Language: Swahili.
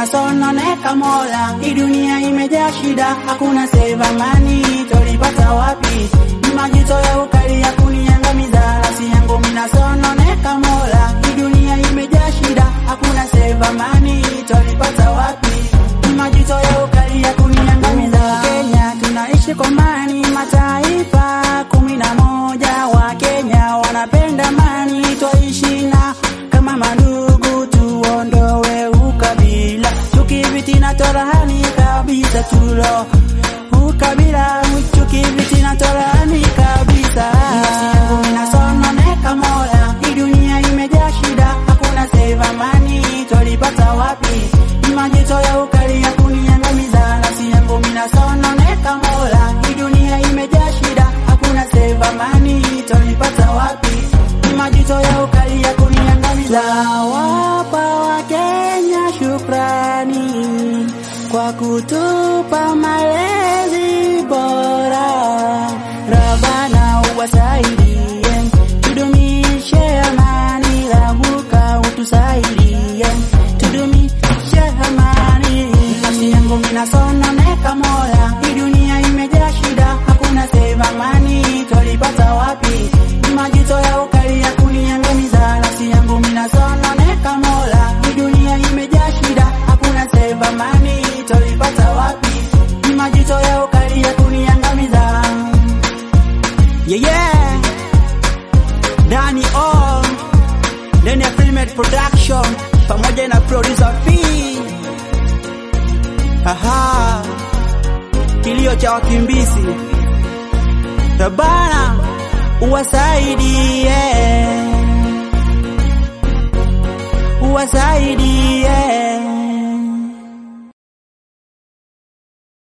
minasononeka Mola, hii dunia imejaa shida, hakuna save amani, tolipata wapi? Ni majito ya ukali ya kuniangamiza, nafsi yangu minasononeka Mola, hii dunia imejaa shida, hakuna save amani, tolipata wapi? Ni majito ya ukali ya kuniangamiza. Kenya tunaishi kwa amani, mataifa kumi na moja wa Kenya wanapenda amani, twaishi na kama mandugu, tuondoe ukabila, chuki, fitina, torahani kabisa, tulo ukabila, chuki, fitina, torahani kabisa. Nafsi yangu minasononeka Mola, hii dunia imejaa shida, hakuna save amani, twalipata wapi? Ni majito ya ukali ya kuniangamiza, nafsi yangu minasononeka Mola, hii dunia imejaa shida, hakuna save amani, twalipata wapi? Ni majito ya ukali ya kuniangamiza. Wapa wa Kenya shukrani kwa kutupa malezi bora, Rabana uwasaidie, tudumishe amani, Rabuka utusaidie, tudumishe amani. Nafsi yangu minasononeka Mola, hii dunia imejaa shida, hakuna save amani, twalipata wapi? Ni majito ya ukali ya kuniangamiza, nafsi yangu minasononeka Mola, hii dunia imejaa shida, hakuna save amani, twalipata wapi? Ni majito ya ukali ya kuniangamiza. Yeah, yeah. Dani on ndani ya Filmed Production pamoja na producer P. Aha, kilio cha wakimbizi Rabana uwasaidie, uwasaidie